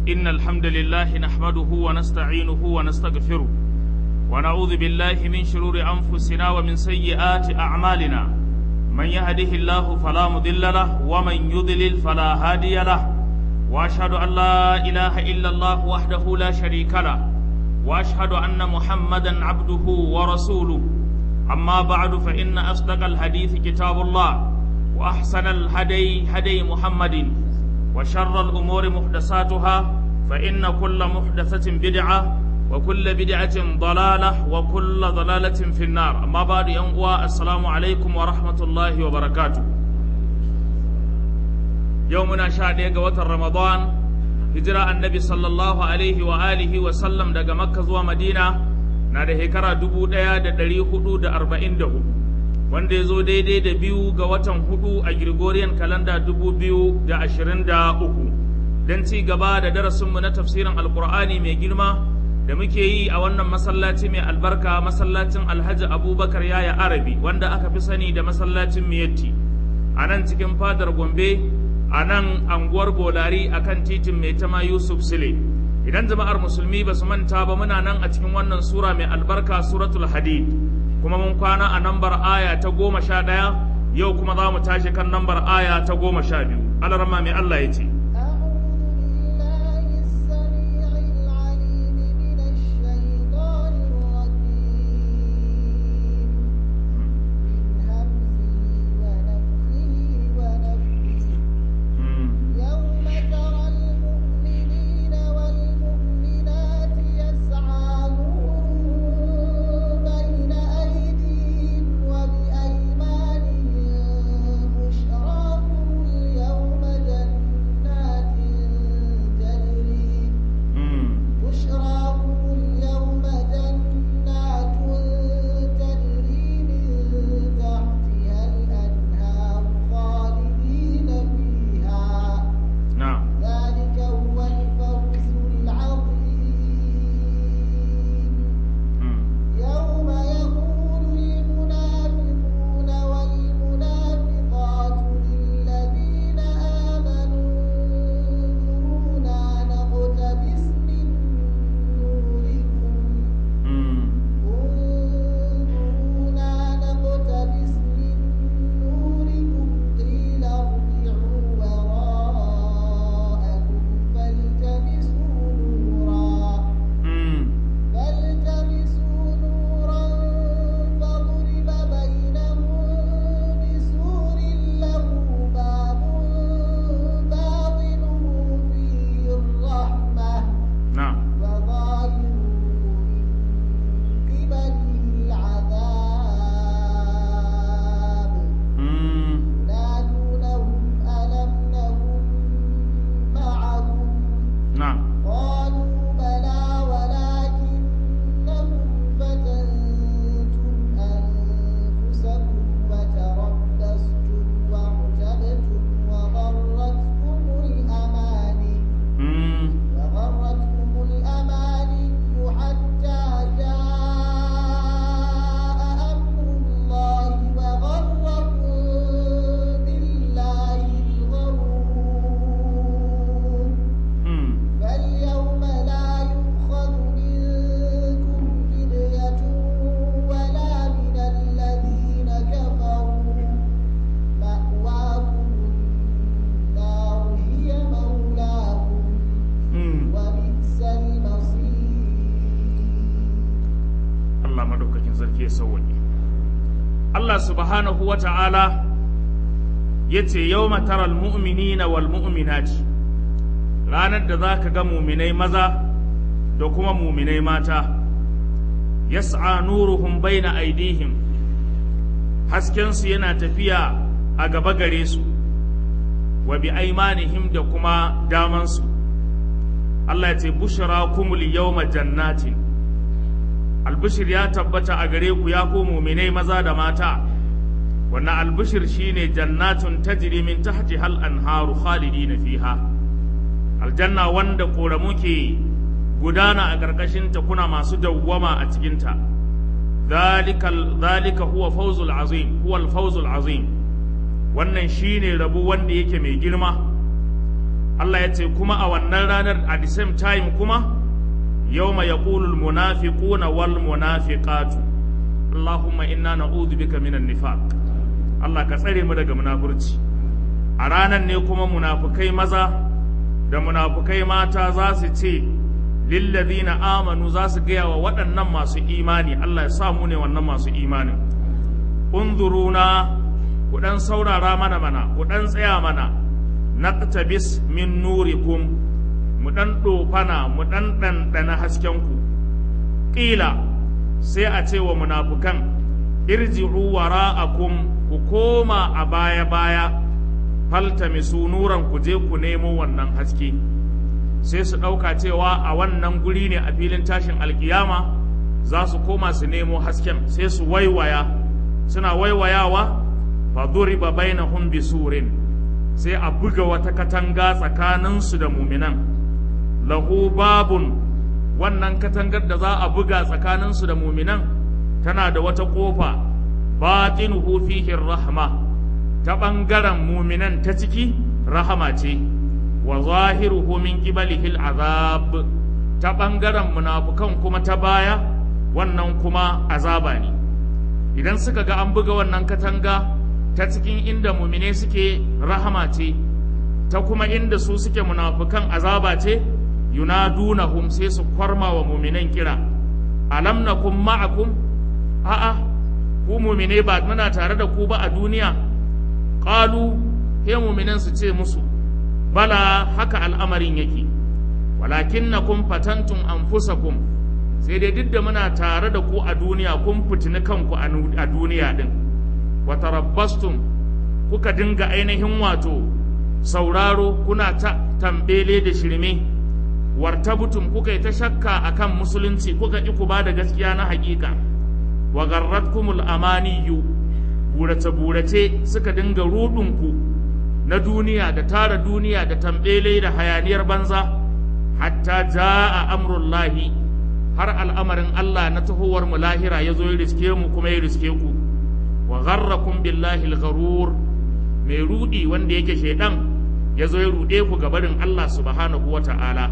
إن الحمد لله نحمده ونستعينه ونستغفره ونعوذ بالله من شرور أنفسنا ومن سيئات أعمالنا من يهده الله فلا مضل له ومن يضلل فلا هادي له وأشهد أن لا إله إلا الله وحده لا شريك له وأشهد أن محمدا عبده ورسوله أما بعد فإن أصدق الحديث كتاب الله وأحسن الهدي هدي محمد وشر الأمور محدثاتها فإن كل محدثة بدعة وكل بدعة ضلالة وكل ضلالة في النار أما بعد ينقوى السلام عليكم ورحمة الله وبركاته يومنا شاد وتر رمضان هجرة النبي صلى الله عليه وآله وسلم دقى مكة ومدينة na da shekara dubu ɗaya da ɗari hudu da arba'in da hudu wanda ya zo daidai da biyu ga watan hudu a Gregorian kalanda dubu biyu da ashirin da uku don ci gaba da darasinmu na tafsirin alkur'ani mai girma da muke yi a wannan masallaci mai albarka masallacin alhaji abubakar yaya arabi wanda aka fi sani da masallacin miyatti a nan cikin fadar gombe a nan anguwar bolari akan titin mai tama yusuf sile idan jama'ar musulmi ba su manta ba muna nan a cikin wannan sura mai albarka suratul hadid kuma mun kwana a nambar aya ta goma sha ɗaya yau kuma za mu tashi kan nambar aya ta goma sha biyu alarma mai allah ya ce subhanahu wa ta'ala ya ce yau mataral mu'minina wal mu'minati ranar da za ka ga muminai maza da kuma muminai mata yas'a nuruhum baina aidihim haskensu yana tafiya a gaba gare su wa bi aimanihim da kuma damansu Allah ya ce bushra kumul yawma jannatin albishir ya tabbata a gare ku ya ku muminai maza da mata wannan albishir shine jannatun tajri min tahti hal anharu khalidina fiha aljanna wanda koramu ke gudana a ƙarƙashin ta kuna masu dawwama a cikin ta zalika huwa fawzul azim huwa al azim wannan shine rabu wanda yake mai girma Allah ya ce kuma a wannan ranar at the same time kuma yawma yaqulul munafiquna wal munafiqatu Allahumma inna na'udhu bika minan nifaq Allah ka tsare mu daga munafurci a ranar ne kuma munafukai maza da munafukai mata za su ce lillazina amanu za su gaya wa waɗannan masu imani Allah ya sa mu ne wannan masu imanin unzuruna ku ɗan saurara mana mana ku ɗan tsaya mana naqtabis min nurikum mu ɗan ɗofana mu ɗan ɗanɗana haskenku ƙila sai a ce wa munafukan irji'u wara'akum ku koma a baya-baya faltamisu nuran ku je ku nemo wannan haske sai su ɗauka cewa a wannan guri ne a filin tashin alkiyama za su koma su nemo hasken sai su waiwaya suna waiwayawa fa duriba bainahum bisurin sai a buga wata katanga tsakaninsu da muminan lahu babun wannan katangar da za a buga tsakaninsu da muminan tana da wata ƙofa batinuhu fihi rahma ta ɓangaren muminan ta ciki rahama ce wa zahiruhu min qibalihi azab ta ɓangaren munafukan kuma ta baya wannan kuma azaba ne idan suka ga an buga wannan katanga ta cikin inda mumine suke rahama ce ta kuma inda su suke munafukan azaba ce yunadunahum sai su kwarma wa muminan kira alam nakum ma'akum a'a ku mumine ba muna tare da ku ba a duniya qalu he muminan su ce musu bala haka al'amarin yake walakinnakum fatantum anfusakum sai dai duk da muna tare da ku a duniya kun fitini kanku a duniya din wa tarabbastum kuka dinga ainihin wato sauraro kuna ta tambele da shirme wartabutum kuka yi ta shakka akan musulunci kuka ki ku ba da gaskiya na hakika wa garratkumul amaniyu burace burace suka dinga rudunku na duniya da tara duniya da tambele da hayaniyar banza hatta jaa amrullahi har al'amarin Allah na tahowar mu lahira ya zo ya riske mu kuma ya riske ku wa gharrakum billahi al-gharur mai rudi wanda yake shedan ya zo ya rude ku gabarin Allah subhanahu wata'ala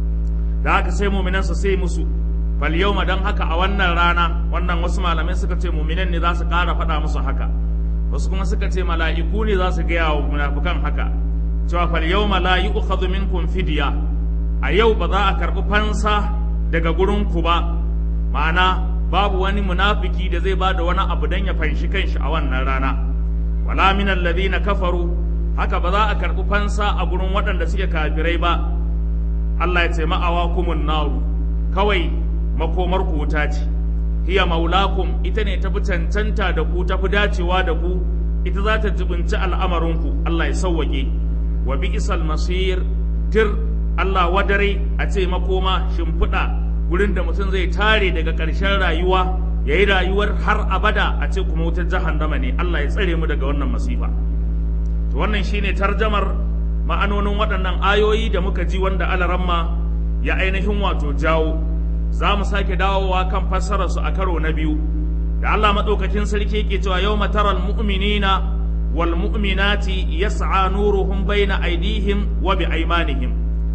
da haka sai mu'minansa sai musu fal yawma dan haka a wannan rana wannan wasu malamai suka ce mu'minan ne za su ƙara faɗa musu haka wasu kuma suka ce mala'iku ne za su gaya wa munafukan haka cewa fal yawma la yu'khadhu minkum fidya a yau ba za a karɓi fansa daga gurin ku ba ma'ana babu wani munafiki da zai bada wani abu dan ya fanshi kanshi a wannan rana wala min alladhina kafaru haka ba za a karɓi fansa a gurin waɗanda suke kafirai ba Allah ya ce ma'awa kumun naru kawai makomar ku wuta ce hiya maulakum ita ne tafi cancanta da ku tafi dacewa da ku ita za ta jibinci al'amarinku Allah ya sauwake wa bi isal masir tir Allah wadare a ce makoma shimfiɗa gurin da mutum zai tare daga ƙarshen rayuwa ya yi rayuwar har abada a ce kuma wutar jahannama ne Allah ya tsare mu daga wannan masifa to wannan shine tarjamar ma'anonin waɗannan ayoyi da muka ji wanda alaramma ya ainihin wato jawo za mu sake dawowa kan fassararsu a karo na biyu da Allah maɗaukakin sarki yake cewa yau mataral mu'minina wal mu'minati yas'a nuruhum baina aidihim wa bi aimanihim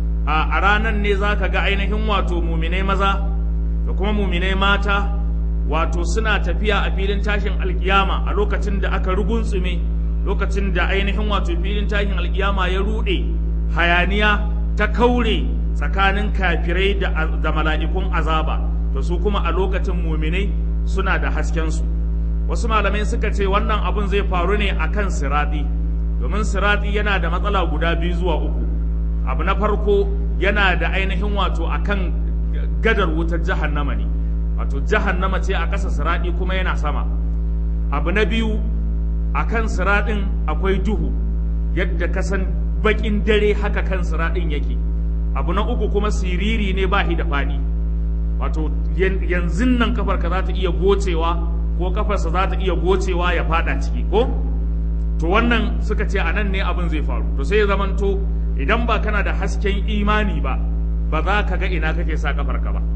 a ranar ne za ka ga ainihin wato muminai maza da kuma muminai mata wato suna tafiya a filin tashin alkiyama a lokacin da aka rugunsume lokacin da ainihin wato filin tashin alkiyama ya ruɗe hayaniya ta kaure tsakanin kafirai da mala'ikun azaba to su kuma a lokacin muminai suna da haskensu wasu malamai suka ce wannan abun zai faru ne akan sirati domin sirati yana da matsala guda biyu zuwa uku abu na farko yana da ainihin wato akan gadar wutar jahannama ne wato jahannama ce a ƙasa sirati kuma yana sama abu na biyu akan siraɗin akwai duhu yadda ka san baƙin dare haka kan siraɗin yake abu na uku kuma siriri ne ba da faɗi wato yanzu nan kafarka za ta iya gocewa ko kafarsa za ta iya gocewa ya faɗa ciki ko to wannan suka ce a nan ne abin zai faru to sai ya zamanto idan ba kana da hasken imani ba ba za ka ga ina kake sa kafarka ba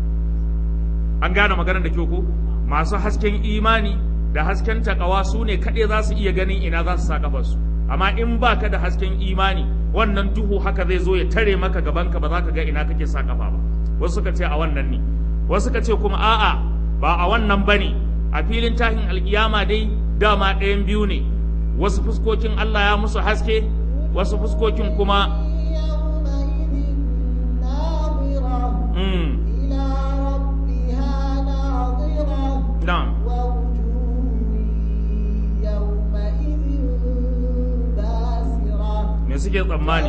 an gane maganar da kyau ko masu hasken imani da hasken takawa su ne kaɗai za su iya ganin ina za su sa kafarsu amma in ba ka da hasken imani wannan duhu haka zai zo ya tare maka gabanka ba za ka ga ina kake sa kafa ba wasu suka ce a wannan ne wasu suka ce kuma a'a ba a wannan bane a filin tahin alkiyama dai dama ɗayan biyu ne wasu fuskokin Allah ya musu haske wasu fuskokin kuma mm, na'am me suke tsammani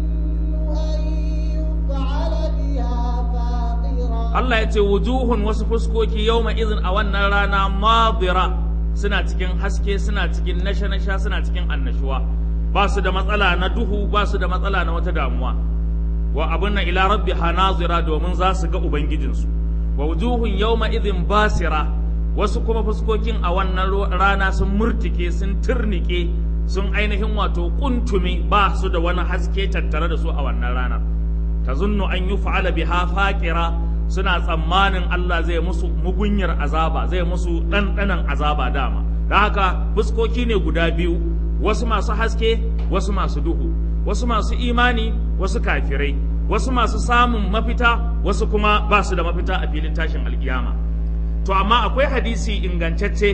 Allah ya ce wujuhun wasu fuskoki yawma izin a wannan rana madira suna cikin haske suna cikin nasha-nasha suna cikin annashuwa ba su da matsala na duhu ba su da matsala na wata damuwa wa abin na ila rabbi nazira domin za su ga ubangijinsu wa wujuhun yawma izin basira wasu kuma fuskokin a wannan rana sun murtike sun turnike sun ainihin wato kuntume ba su da wani haske tattare da su a wannan ranar tazunnu an yi fa'ala biha faqira suna tsammanin Allah zai musu mugunyar azaba zai musu ɗanɗanan azaba dama da haka fuskoki ne guda biyu wasu masu haske wasu masu duhu wasu masu imani wasu kafirai wasu masu samun mafita wasu kuma ba su da mafita a filin tashin alkiyama to amma akwai hadisi ingantacce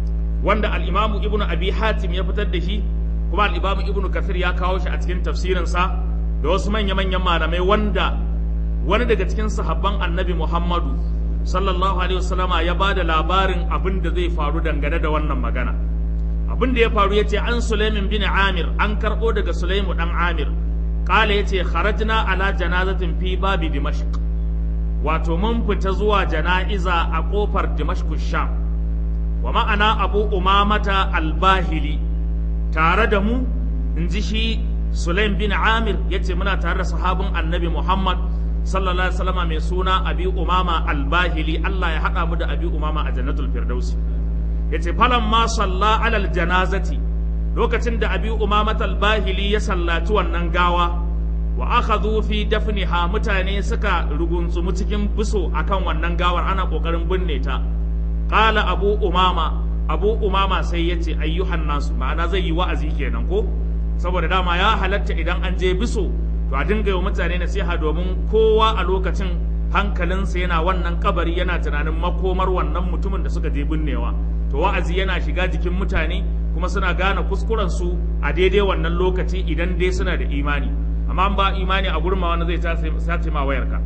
wanda al'imamu ibnu abi hatim ya fitar da shi kuma al'imamu ibnu kafir ya kawo shi a cikin tafsirinsa da wasu manya-manyan malamai wanda wani daga cikin sahabban annabi Muhammadu sallallahu alaihi wasallama ya ba da labarin abin da zai faru dangane da wannan magana abin da ya faru ya ce an Sulaimin bin Amir an karɓo daga Sulaimu ɗan Amir ƙala ya ce kharajna ala janazatin fi babi Dimashq wato mun fita zuwa jana'iza a ƙofar Dimashq Sham wa ma'ana Abu Umamata al-Bahili tare da mu in ji shi Sulaim bin Amir ya ce muna tare da sahabin annabi Muhammad sallallahu alaihi wasallama mai suna abi umama albahili Allah ya haɗa mu da abi umama a jannatul firdausi yace falan ma salla alal janazati lokacin da abi umama albahili ya sallaci wannan gawa wa akhadhu fi dafniha mutane suka rugunsumu cikin biso akan wannan gawar ana kokarin binne ta qala abu umama abu umama sai yace ayyuhan nasu ma'ana zai yi wa'azi kenan ko saboda dama ya halatta idan an je biso to a dinga yi mutane nasiha domin kowa a lokacin hankalinsa yana wannan kabari yana tunanin makomar wannan mutumin da suka je binnewa to wa'azi yana shiga jikin mutane kuma suna gane kuskuren su a daidai wannan lokaci idan dai suna da imani amma ba imani a gurin ma wani zai sace ma wayarka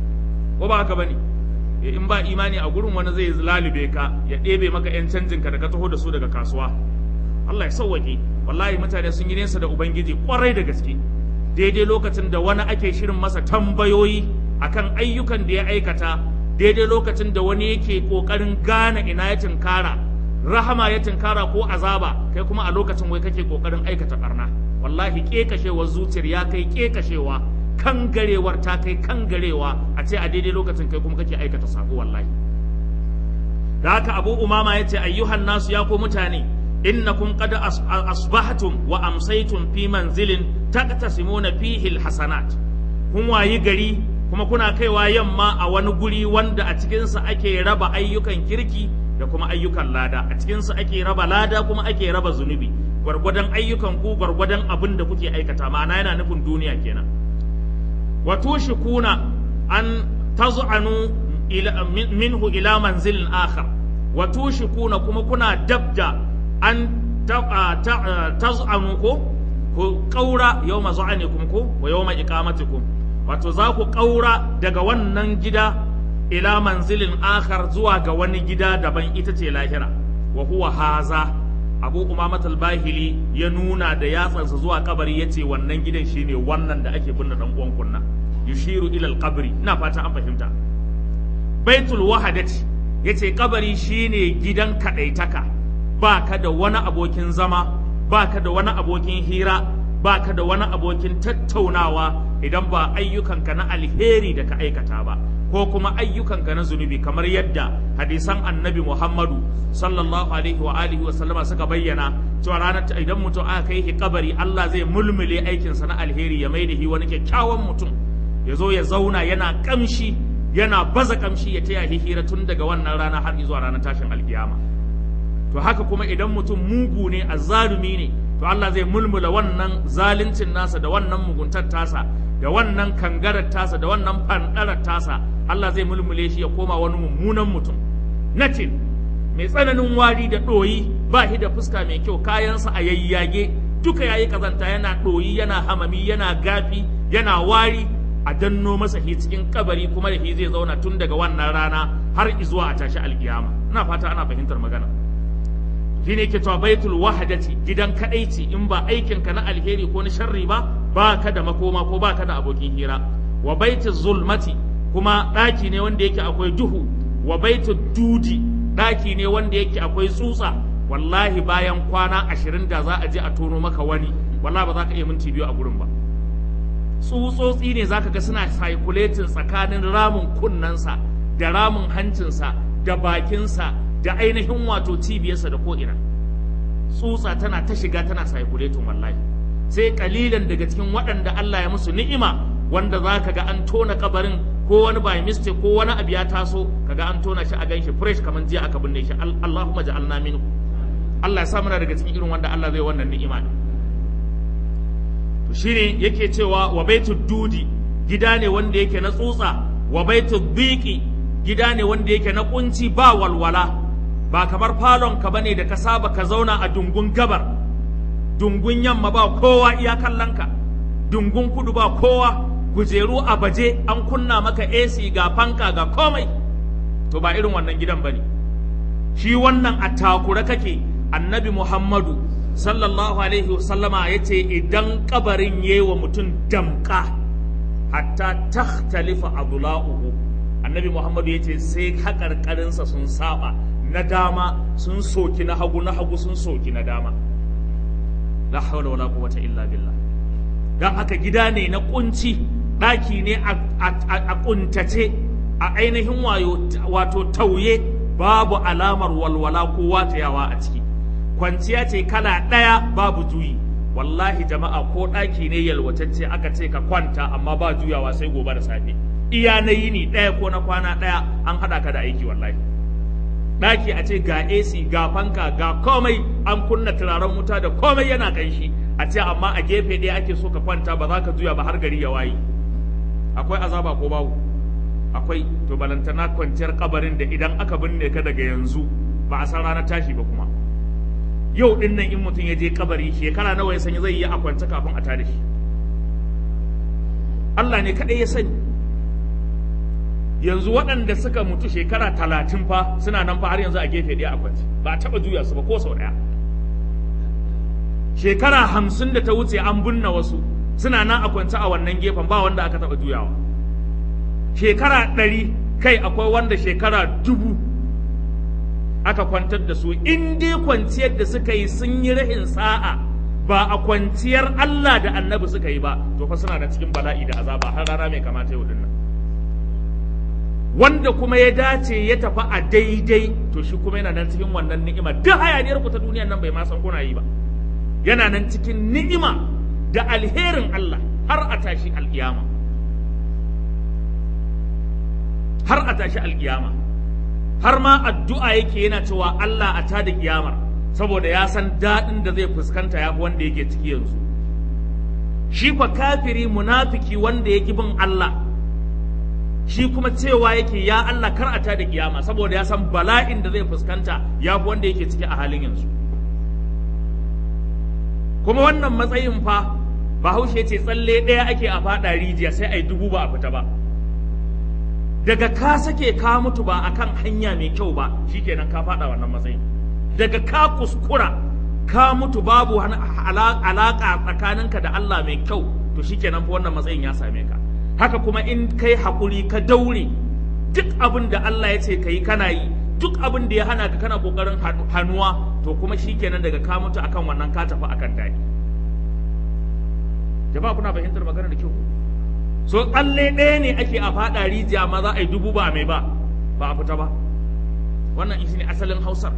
ko ba haka bane in ba imani a gurin wani zai lalube ka ya ɗebe maka yan canjin ka da ka taho da su daga kasuwa Allah ya sauwaƙe wallahi mutane sun yi nesa da ubangiji kwarai da gaske daidai lokacin da wani ake shirin masa tambayoyi akan ayyukan da ya aikata daidai lokacin da wani yake kokarin gane ina ya tinkara rahama ya tinkara ko azaba kai kuma a lokacin wai kake kokarin aikata barna wallahi kekashewar zuciyar ya kai kekashewa kan garewar ta kai kan garewa a ce a daidai lokacin kai kuma kake aikata sako wallahi da haka abu umama ya ce ayyuhan nasu ya ko mutane innakum qad asbahtum wa amsaytum fi manzilin taqtasimuna fihi alhasanat kun wayi gari kuma kuna kaiwa yamma a wani guri wanda a cikinsa ake raba ayyukan kirki da kuma ayyukan lada a cikinsa ake raba lada kuma ake raba zunubi gwargwadon ayyukan ku gwargwadon abin da kuke aikata ma'ana yana nufin duniya kenan wa tushikuna an taz'anu ila minhu ila manzilin akhar wa tushikuna kuma kuna dabda an taz'anu ko ku ƙaura yau mazu'anikum ko wa yau iqamatikum wato za ku ƙaura daga wannan gida ila manzilin akhar zuwa ga wani gida daban ita ce lahira wa huwa haza abu umamat bahili ya nuna da yatsansa zuwa kabari yace wannan gidan shine wannan da ake binne dan uwan kunna yushiru ila alqabri ina fata an fahimta baitul wahadati yace kabari shine gidan kadaitaka baka da wani abokin zama baka da wani abokin hira baka da wani abokin tattaunawa idan ba ayyukanka na alheri da ka aikata ba ko kuma ayyukanka na zunubi kamar yadda hadisan annabi Muhammadu sallallahu alaihi wa alihi wa sallama suka bayyana cewa ranar idan mutum aka kai shi kabari Allah zai mulmule aikinsa na alheri ya mai da shi wani kyakkyawan mutum ya zo ya zauna yana kamshi yana baza kamshi ya taya shi hira tun daga wannan rana har zuwa ranar tashin alkiyama to haka kuma idan mutum mugu ne azzalumi ne to Allah zai mulmula wannan zaluncin nasa da wannan muguntar tasa da wannan kangarar tasa da wannan fandarar tasa Allah zai mulmule shi ya koma wani mummunan mutum natin mai tsananin wari da ɗoyi ba shi da fuska mai kyau kayansa a yayyage duka yayi kazanta yana ɗoyi yana hamami yana gafi yana wari a danno masa shi cikin kabari kuma da shi zai zauna tun daga wannan rana har izuwa a tashi alkiyama ina fata ana fahimtar magana shi ne ke cewa baitul wahadati gidan kadaici in ba aikinka na alheri ko na sharri ba ba ka da makoma ko ba ka da abokin hira wa baitul zulmati kuma ɗaki ne wanda yake akwai duhu wa baitul dudi ɗaki ne wanda yake akwai tsutsa wallahi bayan kwana ashirin da za a je a tono maka wani wallahi ba za ka iya minti biyu a gurin ba tsutsotsi ne za ka ga suna circulating tsakanin ramin kunnensa da ramin hancinsa da bakinsa da ainihin wato cibiyarsa da ko'ina tsutsa tana ta shiga tana circulating wallahi sai kalilan daga cikin waɗanda Allah ya musu ni'ima wanda za ka ga an tona kabarin ko wani by mistake ko wani abu ya taso kaga an tona shi a ganshi fresh kamar jiya aka binne shi Allahumma ja'alna minhu Allah ya sa muna daga cikin irin wanda Allah zai wannan ni'ima ne to shine yake cewa wa baitud dudi gida ne wanda yake na tsutsa wa baitud dhiqi gida ne wanda yake na kunci ba walwala ba kamar falon ka bane da ka saba ka zauna a dungun gabar dungun yamma ba kowa iya kallonka dungun kudu ba kowa kujeru a baje an kunna maka AC ga fanka ga komai to ba irin wannan gidan bane shi wannan a takura kake annabi Muhammadu sallallahu alaihi wasallama ya ce idan kabarin yi wa mutum damka hatta takhtalifa adla'uhu annabi Muhammadu ya ce sai haƙarƙarinsa sun saba na dama sun soki na hagu na hagu sun soki na dama la hawla wala quwwata illa billah dan haka gida ne na kunci ɗaki ne a kuntace a ainihin wato tauye babu alamar walwala ko watayawa a ciki kwanciya ce kala ɗaya babu juyi wallahi jama'a ko ɗaki ne yalwatacce aka ce ka kwanta amma ba juyawa sai gobe da safe iya na yini ɗaya ko na kwana ɗaya an haɗa ka da aiki wallahi ɗaki a ce ga AC ga fanka ga komai an kunna turaren wuta da komai yana ƙanshi a ce amma a gefe ɗaya ake so ka kwanta ba za ka juya ba har gari ya waye akwai azaba ko babu akwai to balantana kwanciyar kabarin da idan aka binne ka daga yanzu ba a san ranar tashi ba kuma yau din nan in mutum ya je kabari shekara nawa ya sanya zai yi a kwance kafin a tada shi Allah ne kaɗai ya sani yanzu waɗanda suka mutu shekara talatin fa suna nan fa har yanzu a gefe ɗaya a kwance ba a taɓa juya su ba ko sau ɗaya shekara hamsin da ta wuce an binne wasu suna nan a kwance a wannan gefen ba wanda aka taɓa juyawa shekara ɗari kai akwai wanda shekara dubu aka kwantar da su in dai kwanciyar da suka yi sun yi rahin sa'a ba a kwanciyar Allah da annabi suka yi ba to fa suna da cikin bala'i da azaba har rana mai kamata yau dinnan wanda kuma ya dace ya tafi a daidai to shi kuma yana nan cikin wannan ni'ima duk hayaniyar ku ta duniyar nan bai ma san kuna yi ba yana nan cikin ni'ima da alherin Allah har a tashi alkiyama har a tashi alkiyama har ma addu'a yake yana cewa Allah a tada kiyamar saboda ya san daɗin da zai fuskanta ya wanda yake ciki yanzu shi fa kafiri munafiki wanda ya bin Allah shi kuma cewa yake ya Allah kar a tada kiyama saboda ya san bala'in da zai fuskanta ya wanda yake ciki a halin yanzu kuma wannan matsayin fa bahaushe ce tsalle ɗaya ake a faɗa rijiya sai a yi dubu ba a fita ba daga ka sake ka mutu ba akan hanya mai kyau ba shikenan ka faɗa wannan matsayin daga ka kuskura ka mutu babu alaƙa tsakaninka da Allah mai kyau to shikenan fa wannan matsayin ya same ka haka kuma in kai haƙuri ka daure duk abin da Allah ya ce ka yi kana yi duk abin da ya hana ka kana ƙoƙarin hannuwa to kuma shikenan daga ka mutu akan wannan ka tafi akan daɗi jama'a kuna fahimtar magana da kyau so tsalle ɗaya ne ake a faɗa rijiya ma za a yi dubu ba mai ba ba a fita ba wannan shi ne asalin hausar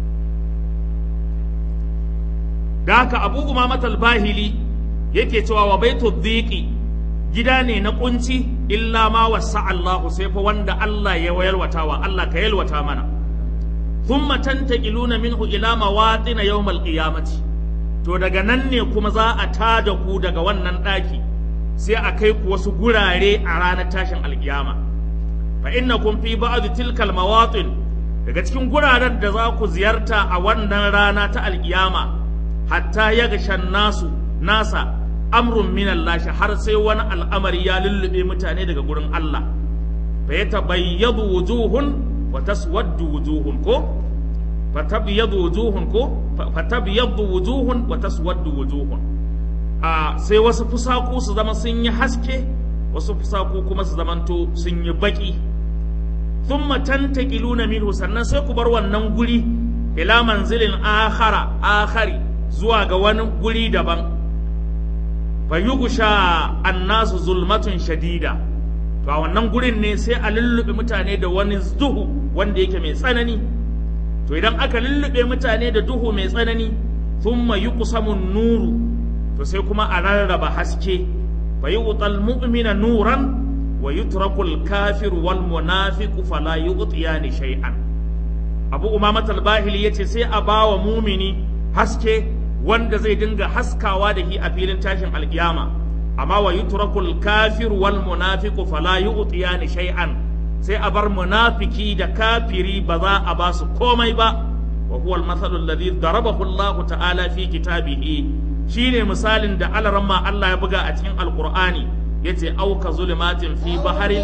da haka abu umamat bahili yake cewa wa baitu dhiqi gida ne na kunci illa ma wasa Allahu sai fa wanda Allah ya yalwata wa Allah ka yalwata mana thumma tantaqiluna minhu ila mawatin yawmal qiyamati to daga nan ne kuma za a tada ku daga wannan ɗaki sai a kai ku wasu gurare a ranar tashin alkiyama fa innakum fi ba'd tilkal mawatin daga cikin guraren da za ku ziyarta a wannan rana ta alkiyama hatta ya gashan nasu nasa amrun min Allah har sai wani al'amari ya lullube mutane daga gurin Allah fa yatabayyadu wujuhun wa taswaddu wujuhun ko fatabyadu wujuhun ko fatabyadu wujuhun wa taswaddu wujuhun a sai wasu fusaku su zama sun yi haske wasu fusaku kuma su zamanto sun yi baki thumma tantaqiluna minhu sannan sai ku bar wannan guri ila manzilin akhara akhari zuwa ga wani guri daban fayugusha annasu zulmatun shadida to a wannan gurin ne sai a lullube mutane da wani duhu wanda yake mai tsanani to idan aka lullube mutane da duhu mai tsanani thumma yuqsamu nuru to sai kuma a rarraba haske fa yu'tal mu'mina nuran wa yutraku al-kafir wal munafiq fala yu'tiyani shay'an Abu Umama al-Bahili yace sai a bawa mumini haske wanda zai dinga haskawa da shi a filin tashin alkiyama amma wa yutraku al-kafir wal munafiq fala yu'tiyani shay'an sai a bar munafiki da kafiri ba za a ba su komai ba wa huwa al-mathalu alladhi darabahu Allah ta'ala fi kitabihi shine misalin da alaramma Allah ya buga a cikin alqur'ani yace auka zulumatin fi baharin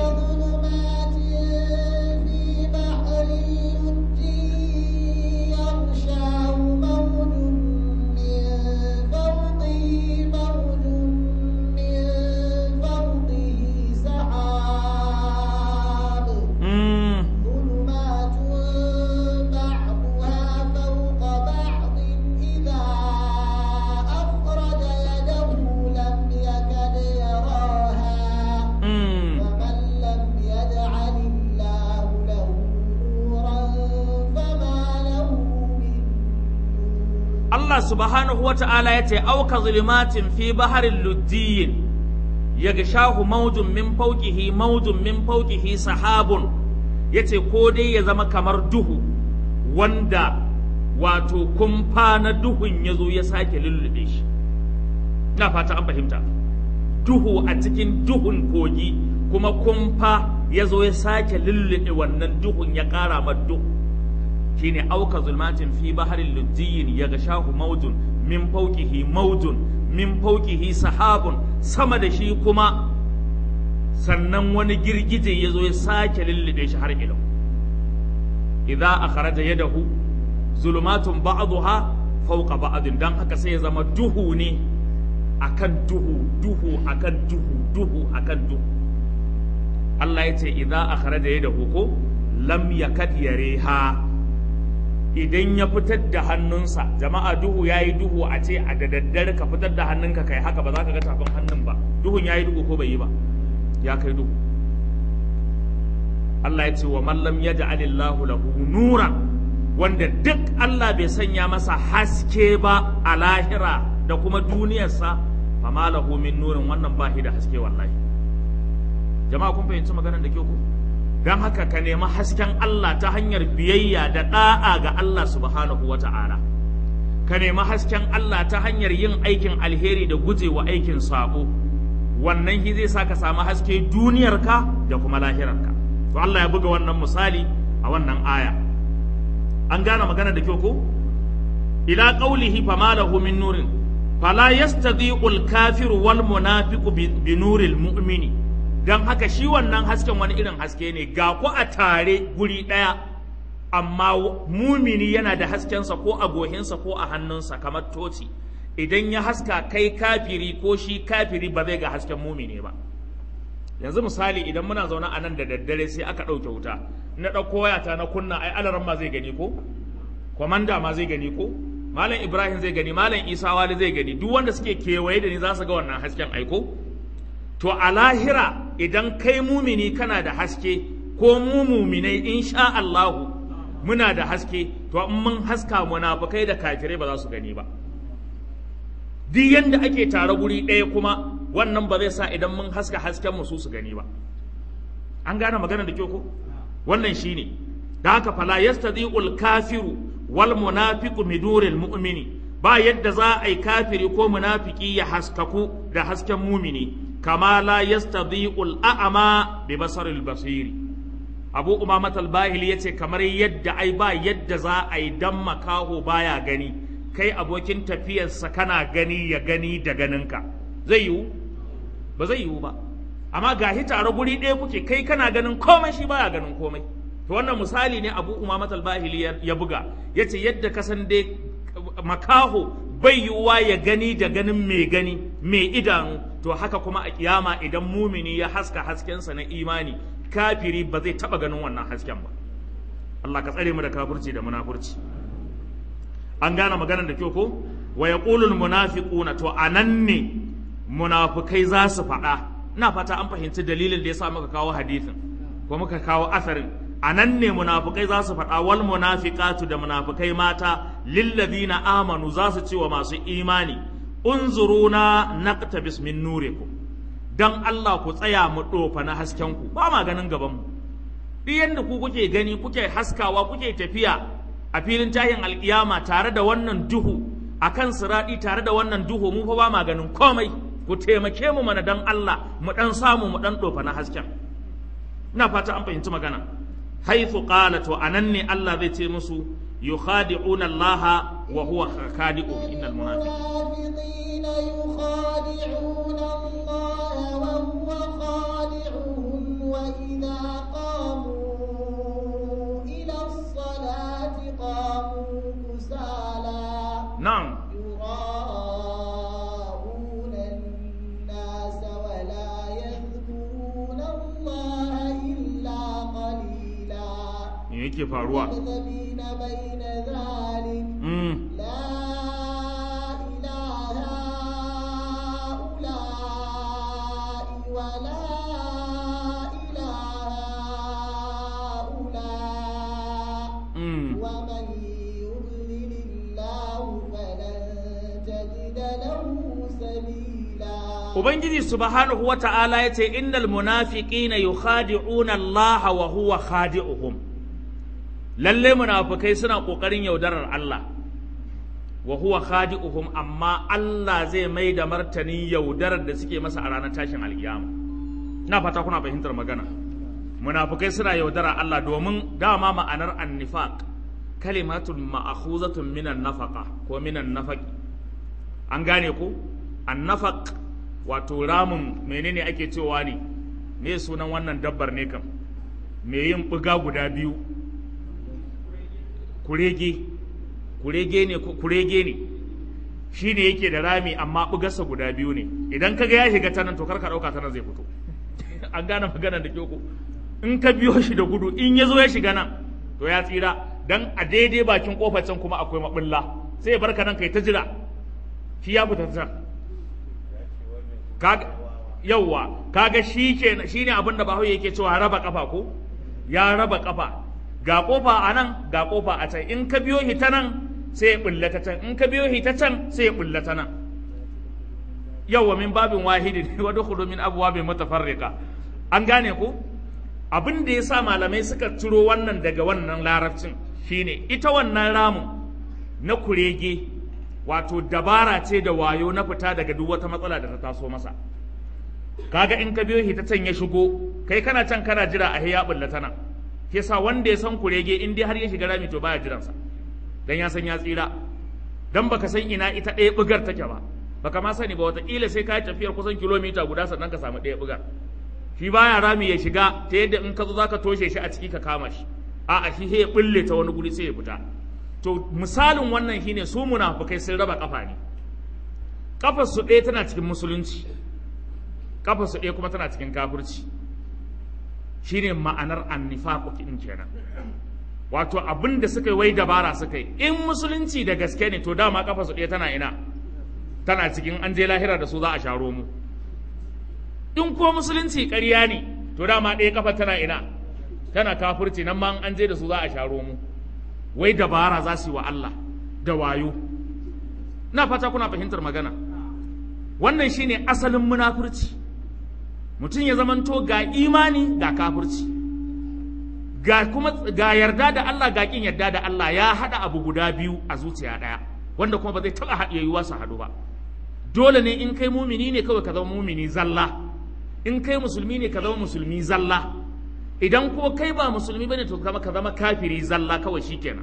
Allah subhanahu wa ta'ala ya ce, Auka zulumatin fi baharin luddiyin, ya shahu maujun min fauƙihi maujun min fauƙihi sahabun, ya ce, ko dai ya zama kamar duhu, wanda wato kumfa na duhun ya zo ya sake lullube shi. Ina fata an fahimta. Duhu a cikin duhun kogi, kuma kumfa ya zo ya sake lullube wannan duhun ya ƙara ma duhu. shine auka zulmatin fi baharin lujjiyin ya ga shahu maujun min fauqihi maujun min fauqihi sahabun sama da shi kuma sannan wani girgije ya zo ya sake lullube shi har ilau idza akhraja yadahu zulumatun ba'daha fawqa ba'din dan haka sai ya zama duhu ne akan duhu duhu akan duhu duhu akan duhu Allah ya ce idza akhraja yadahu ko lam yakad yareha idan ya fitar da hannunsa jama'a duhu ya yi duhu a ce a da daddare ka fitar da hannunka kai haka ba za ka ga tafin hannun ba duhun ya yi duhu ko bai yi ba ya kai duhu Allah ya ce wa mallam ya ja'alillahu lahu nura wanda duk Allah bai sanya masa haske ba a lahira da kuma duniyarsa fa ma lahu min nurin wannan ba da haske wallahi jama'a kun fahimci maganar da ke ku don haka ka nemi hasken Allah ta hanyar biyayya da ɗa'a ga Allah subhanahu wa ta'ala ka nemi hasken Allah ta hanyar yin aikin alheri da gujewa aikin sabo wannan shi zai sa ka samu haske duniyarka da kuma lahirarka to Allah ya buga wannan misali a wannan aya an gane magana da kyau ko ila qawlihi fama lahu min nurin fala yastadiqul kafiru wal munafiqu bi nuril mu'mini don haka shi wannan hasken wani irin haske ne ga ku a tare guri ɗaya amma mumini yana da haskensa ko a gohinsa ko a hannunsa kamar toci idan ya haska kai kafiri ko shi kafiri ba zai ga hasken mumini ba yanzu misali idan muna zaune a nan da daddare sai aka ɗauke wuta na ɗauko wayata na kunna ai alaran ma zai gani ko kwamanda ma zai gani ko malam ibrahim zai gani malam isa wali zai gani duk wanda suke kewaye da ni za su ga wannan hasken aiko to a lahira idan kai mumini kana da haske ko mu muminai insha Allahu muna da haske to in mun haska munafukai da kafirai ba za su gani ba duk yanda ake tare guri ɗaya kuma wannan ba zai sa idan mun haska hasken mu su su gani ba an gane magana da kyau ko wannan shine da haka fala yastadi'ul kafiru wal munafiqu miduril mu'mini ba yadda za a yi kafiri ko munafiki ya haskaku da hasken mumini kama la yastadhi'ul a'ama bi basaril basiri abu umamat al-bahili yace kamar yadda ai ba yadda za a yi dan makaho baya gani kai abokin tafiyarsa kana gani ya gani da ganinka zai yiwu ba zai yiwu ba amma gahi tare guri ɗaya kuke kai kana ganin komai shi baya ganin komai to wannan misali ne abu umamat al-bahili ya buga yace yadda ka san dai makaho bai yiwuwa ya gani da ganin mai gani mai idanu to haka kuma a kiyama idan mumini ya haska haskensa na imani kafiri ba zai taba ganin wannan hasken ba Allah ka tsare mu da kafirci da munafurci an gane maganar da kyau ko wa yaqulul munafiquna to anan ne munafukai za su faɗa ina fata an fahimci dalilin da yasa muka kawo hadisin ko muka kawo asarin anan ne munafukai za su faɗa wal munafiqatu da munafukai mata lillazina amanu za su ce wa masu imani unzuruna naqtabis min nurikum dan Allah ku tsaya mu dofa na hasken ku ba ma ganin gaban mu duk yanda ku kuke gani kuke haskawa kuke tafiya a filin tahin alkiyama tare da wannan duhu akan siradi tare da wannan duhu mu fa ba ma ganin komai ku taimake mu mana dan Allah mu dan samu mu dan dofa na hasken ina fata an fahimci magana haithu qala to anan ne Allah zai ce musu yukhadi'una Allah wa huwa khadi'uhum innal munafiqin يخادعون الله وهو خادعهم وإذا قاموا إلى الصلاة قاموا كسالى na'am يراءون الناس ولا يذكرون الله إلا قليلا me yake faruwa مذبذبين بين ذلك mm. لا إله هؤلاء ولا إله هؤلاء Mm. ومن يضلل الله فلن تجد له سبيلا Ubangiji subhanahu wa ta'ala ya ce, Innal munafiqina yukhadi'una Allah wa huwa khadi'uhum. Lalle munafukai suna ƙoƙarin yaudarar Allah, wa huwa khadi'uhum amma Allah zai mai da martani yaudarar da suke masa a ranar tashin alkiyama. Ina fata kuna fahimtar magana. Munafukai suna yaudarar Allah domin dama ma'anar annifaq kalimatun ma'akhuzatun minan nafaqa ko minan nafaqi. An gane ko? Annafaq wato ramin menene ake cewa ne me sunan wannan dabbar ne kam me yin buga guda biyu kurege kurege ne ko- kurege ne shi ne yake da rami amma bugarsa guda biyu ne idan kaga ya shiga ta nan to kar ka dauka ta nan zai fito an gane maganar da kyau ko in ka biyo shi da gudu in ya zo ya shiga nan to ya tsira dan a daidai bakin kofar can kuma akwai mabulla sai ya barka nan kai ta jira shi ya fita ta can kaga yauwa kaga shi ke shine abin da bahaushe yake cewa raba kafa ko ya raba kafa ga kofa a nan ga kofa a can in ka biyo shi ta nan sai ya bulla ta can in ka biyo shi ta can sai ya bulla ta nan yauwa min babin wahidi ne wa dukhulu min abwabin mutafarriqa an gane ko abin da yasa malamai suka ciro wannan daga wannan larabcin shine ita wannan ramin na kurege wato dabara ce da wayo na fita daga duk wata matsala da ta taso masa kaga in ka biyo shi ta can ya shigo kai kana can kana jira a ya bulla ta nan ke sa wanda ya san kurege in dai har ya shiga rami to baya jiransa dan ya san ya tsira dan baka san ina ita ɗaya bugar take ba baka ma sani ba wataƙila sai ka yi tafiyar kusan kilomita guda sannan ka samu ɗaya bugar shi baya rami ya shiga ta yadda in ka zo zaka toshe shi a ciki ka kama shi a'a shi sai ya bulle ta wani guri sai ya fita to misalin wannan shine su munafukai sun raba kafa ne kafar su ɗaya tana cikin musulunci kafar su ɗaya kuma tana cikin kafirci shine ma'anar annifaqu din kenan wato abin da suka yi wai dabara suka yi in musulunci da gaske ne to dama kafar su ɗaya tana ina tana cikin an je lahira da su za a sharo mu in ko musulunci ƙarya ne to dama ɗaya kafa tana ina tana kafirci nan ma an je da su za a sharo mu wai dabara za su yi wa Allah da wayo na fata kuna fahimtar magana wannan shine asalin munafurci mutum ya zamanto ga imani ga kafirci ga kuma ga yarda da Allah ga kin yarda da Allah ya hada abu guda biyu a zuciya daya wanda kuma ba zai taɓa haɗe yiwuwa su haɗu ba dole ne in kai mumini ne kawai ka zama mumini zalla in kai musulmi ne ka zama musulmi zalla idan kuma kai ba musulmi bane to kama ka zama kafiri zalla kawai shikenan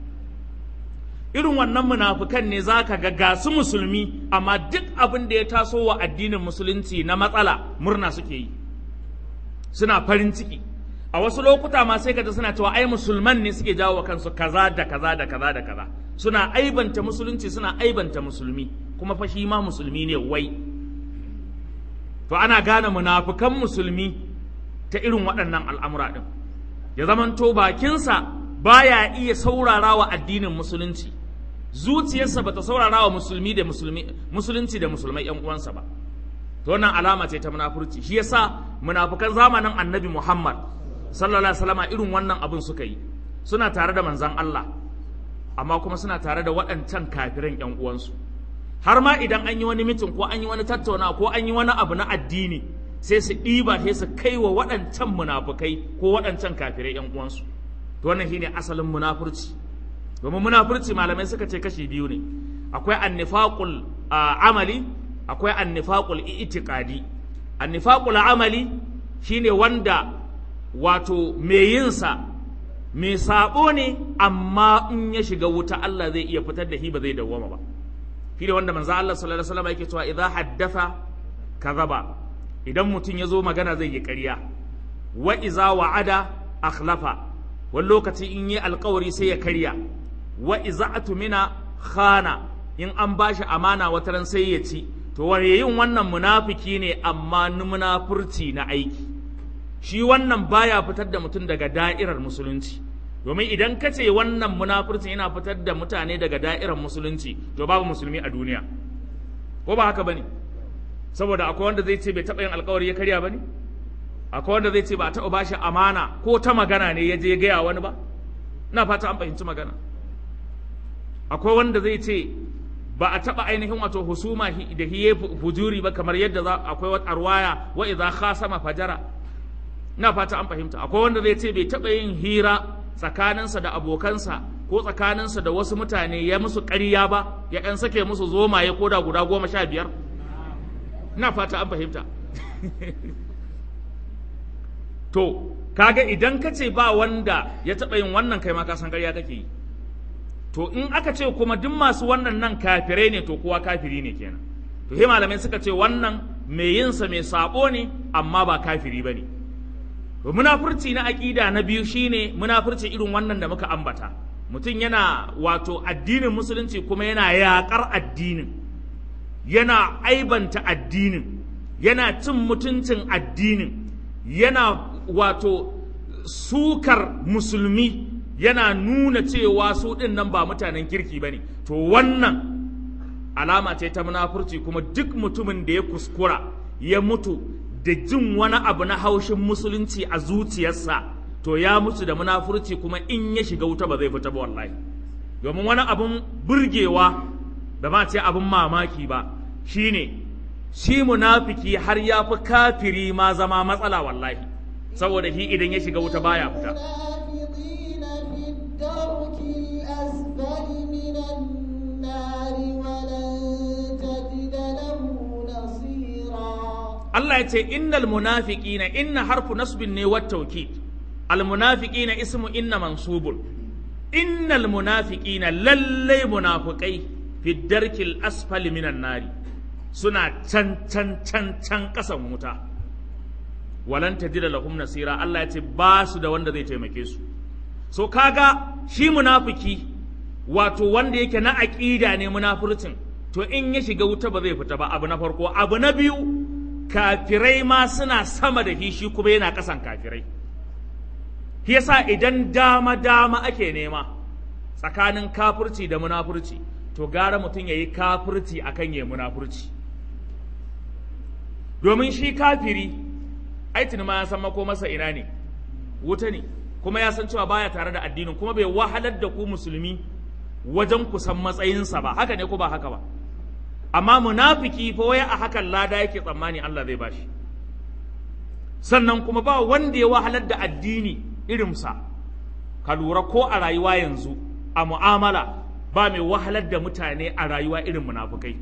irin wannan munafukan ne zaka ga gasu musulmi amma duk abin da ya taso wa addinin musulunci na matsala murna suke yi suna farin ciki a wasu lokuta ma sai kaji suna cewa ai musulman ne suke jawo kansu kaza da kaza da kaza da kaza suna aibanta musulunci suna aibanta musulmi kuma fa shi ma musulmi ne wai to ana gane munafukan musulmi ta irin waɗannan al'amura ɗin ya zamanto bakinsa baya iya saurara wa addinin musulunci zuciyarsa bata saurara wa musulmi da musulmi musulunci da musulmai yan uwansa ba to wannan alama ce ta munafurci shi yasa munafukan zamanin annabi Muhammad sallallahu alaihi wasallam irin wannan abin suka yi suna tare da manzon Allah amma kuma suna tare da waɗancan kafiran yan uwansu har ma idan an yi wani mitin ko an yi wani tattauna ko an yi wani abu na addini sai su ɗiba sai su kai wa waɗancan munafukai ko waɗancan kafirai yan uwansu to wannan shine asalin munafurci domin munafurci malamai suka ce kashi biyu ne akwai annifaqul amali akwai annifaqul i'tiqadi annifaqul amali shine wanda wato mai yin sa mai sabo ne amma in ya shiga wuta Allah zai iya fitar da shi ba zai dawwama ba shi ne wanda manzo Allah sallallahu alaihi wasallam yake cewa idza haddatha kadhaba idan mutum ya zo magana zai yi ƙarya wa iza wa'ada akhlafa wani lokaci in yi alkawari sai ya karya wa iza atumina khana in an bashi amana wata ran sai ya ci to wani yin wannan munafiki ne amma munafurci na aiki shi wannan baya fitar da mutum daga da'irar musulunci domin idan ka ce wannan munafurci yana fitar da mutane daga da'irar musulunci to babu musulmi a duniya ko ba haka bane saboda akwai wanda zai ce bai taɓa yin alkawari ya karya bane akwai wanda zai ce ba a taɓa bashi amana ko ta magana ne ya je ya gaya wani ba ina fata an fahimci magana akwai wanda zai ce ba a taɓa ainihin wato husuma da hiye fujuri ba kamar yadda za akwai wata arwaya wa idza khasama fajara ina fata an fahimta akwai wanda zai ce bai taɓa yin hira tsakaninsa da abokansa ko tsakaninsa da wasu mutane ya musu ƙarya ba ya ɗan sake musu zomaye ko da guda goma sha biyar ina fata an fahimta to kaga idan ka ce ba wanda ya taɓa yin wannan kai ma ka san ƙarya kake yi to in aka ce kuma duk masu wannan nan kafirai ne to kowa kafiri ne kenan to he malamai suka ce wannan mai yinsa mai sabo ne amma ba kafiri ba ne to munafurci na aƙida na biyu shine munafurci irin wannan da muka ambata mutum yana wato addinin musulunci kuma yana yaƙar addinin yana aibanta addinin yana cin mutuncin addinin yana wato sukar musulmi yana nuna cewa su ɗin nan ba mutanen kirki ba ne to wannan alama ce ta munafurci kuma duk mutumin da ya kuskura ya mutu da jin wani abu na haushin musulunci a zuciyarsa to ya mutu da munafurci kuma in ya shiga wuta ba zai fita ba wallahi domin wani abun burgewa da ma ce abun mamaki ba shine shi munafiki har ya fi kafiri ma zama matsala wallahi saboda shi idan ya shiga wuta baya fita الدرك الأسفل من النار ولن تجد له نصيرا Allah ya ce innal munafiqina inna harfu nasbin ne wat tawkid al munafiqina ismu inna mansubun innal munafiqina lallai munafiqai fi darkil asfali minan nari suna can can can can kasan wuta walan tajida lahum nasira Allah ya ce ba su da wanda zai taimake su so kaga shi munafiki wato wanda yake na aƙida ne munafurcin to in ya shiga wuta ba zai fita ba abu na farko abu na biyu kafirai ma suna sama da shi shi kuma yana ƙasan kafirai shi yasa idan dama dama ake nema tsakanin kafirci da munafurci to gara mutum ya yi kafirci akan ya munafurci domin shi kafiri aitin ma ya san mako masa ina ne wuta ne kuma ya san cewa baya tare da addinin kuma bai wahalar da ku musulmi wajen ku san matsayinsa ba haka ne ko ba haka ba amma munafiki fa waya a hakan lada yake tsammani Allah zai bashi sannan kuma ba wanda ya wahalar da addini irinsa ka lura ko a rayuwa yanzu a mu'amala ba mai wahalar da mutane a rayuwa irin munafukai